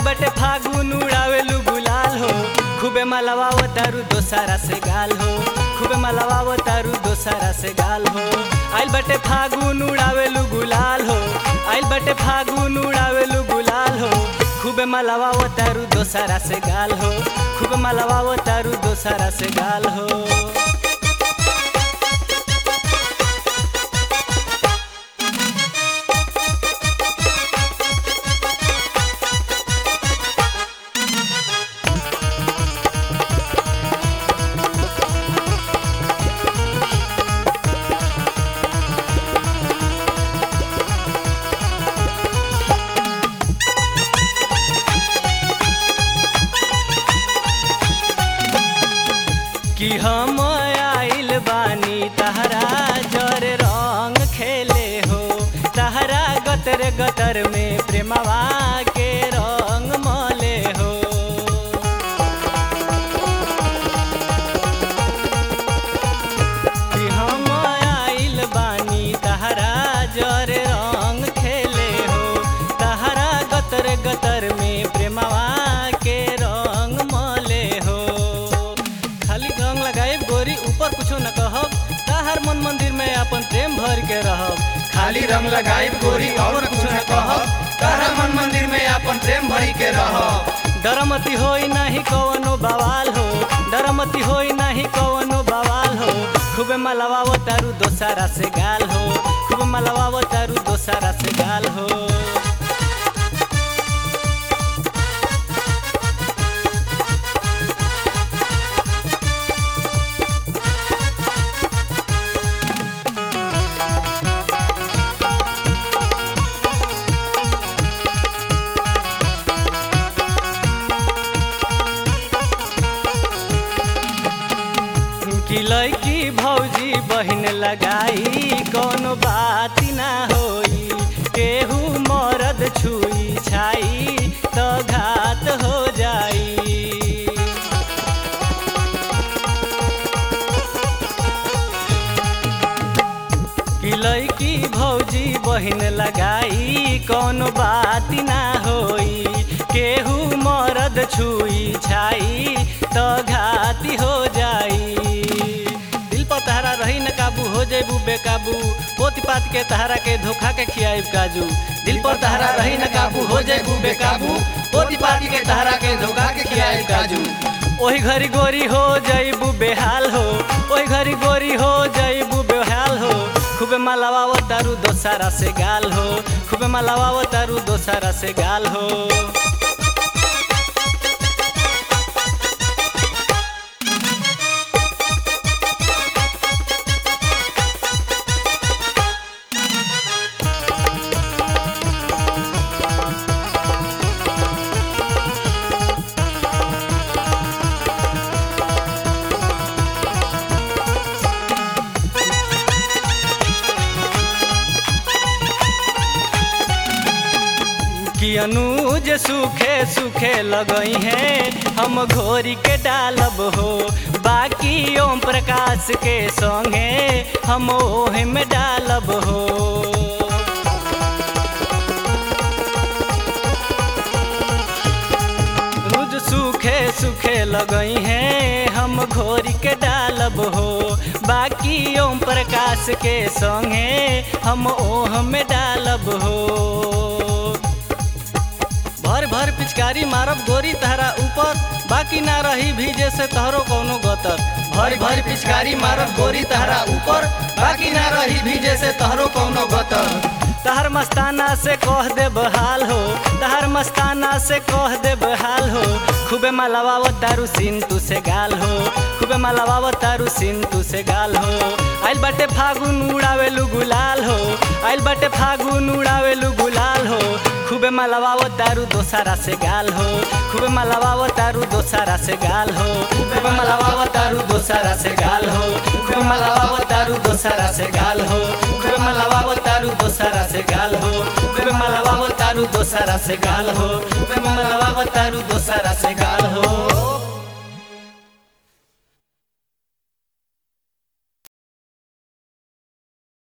बटे फागुन उड़ावेलू गुलाल हो खूबे मलवाव तारू दोसारा से गाल हो खूबे मलवाव तारू दोसारा से गाल हो आइल बटे फागुन उड़ावेलू गुलाल हो आइल बटे फागुन उड़ावेलू गुलाल हो खूबे मलवाव तारू दोसारा से गाल हो खूबे मलवाव तारू दोसारा से गाल हो कि हम आइल बानी तहरा जर रंग खेले हो तहरा गतर गतर में प्रेमवा के रंग मले हो कि हम आइल बानी तहरा जर रंग खेले हो तहरा गतर गतर में प्रेमवा के रंग मले हो खाली रंग लगाए गोरी ऊपर कुछो न कहब तहर मन मंदिर में अपन प्रेम भर के रहब खाली रंग लगाई गोरी और कुछ न कहब तारा मन मंदिर में अपन प्रेम भरी के रह डरमती होई नाही कवनो बवाल हो डरमती होई नाही कवनो बवाल हो खूबे मलवाव तारू दोसारा से गाल हो खूबे मलवाव तारू दोसारा से गाल हो कि लड़की भौजी बहन लगाई कोनो बात ना होई केहू मरद छुई छाई तो घात हो जाई कि लड़की भौजी बहन लगाई कोनो बात ना होई केहू मरद छुई छाई तो घाती हो जाई दिल पर तहरा रही न काबू हो जेबू बेकाबू पोती पात के तहरा के धोखा के खियाइब काजू दिल पर तहरा रही न काबू हो जेबू बेकाबू पोती पात के तहरा के धोखा के खियाइब काजू ओही घरी गोरी हो जईबू बेहाल हो ओही घरी गोरी हो जईबू बेहाल हो खूबे मलवाव तारू दोसारा से गाल हो खूबे मलवाव तारू दोसारा से गाल हो कि अनुज सूखे सूखे लगई हैं हम घोरी के डालब हो बाकी ओम प्रकाश के संगे हम ओहे में डालब हो अनुज सूखे सूखे लगई हैं हम घोरी के डालब हो बाकी ओम प्रकाश के संगे हम ओह में डालब हो भर भर पिचकारी मारब गोरी तहरा ऊपर बाकी ना रही भीजे से तहरो कौनो गतर भरी भरी पिचकारी मारब गोरी तारा ऊपर बाकी ना रही भीजे से तहरो कौनो गतर तहर मस्ताना से कह दे बहाल हो तहर मस्ताना से कह दे बहाल हो खूबे मलवाव तारू सीन तू से गाल हो खूबे मलवाव तारू सीन तू से गाल हो आइल बाटे फागुन उड़ावेलू गुलाल हो आइल बाटे फागुन उड़ावेलू गुलाल हो खूबे मलवाव तारू दोसारा से गाल हो खूबे मलवाव तारू दोसारा से गाल हो खूबे मलवाव तारू दोसारा से गाल हो खूबे मलवाव तारू दोसारा से गाल हो खूबे मलवाव तारू दोसारा से गाल हो खूबे मलवाव तारू दोसारा से गाल हो खूबे मलवाव तारू दोसारा से गाल हो